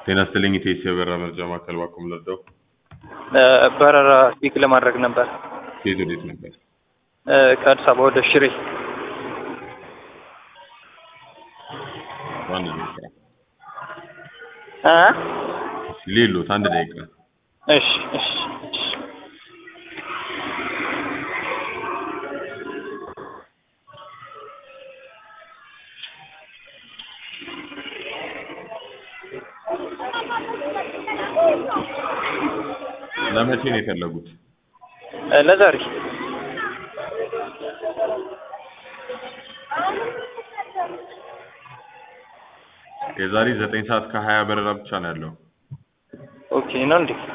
ጤና ይስጥልኝ ኢቴስ የበረራ መረጃ ማዕከል ባኩም ለደው በረራ ፒክ ለማድረግ ነበር ከየት ወዴት ነበር? እ፣ ከአዲስ አበባ ወደ ሽሬ ዋና ስራ እ? ሌሎት አንድ ደቂቃ እሺ እሺ እሺ ለመቼ ነው የፈለጉት? እ፣ ለዛሬ የዛሬ ዘጠኝ ሰዓት ከሀያ በረራ ብቻ ነው ያለው። ኦኬ ነው እንዴ?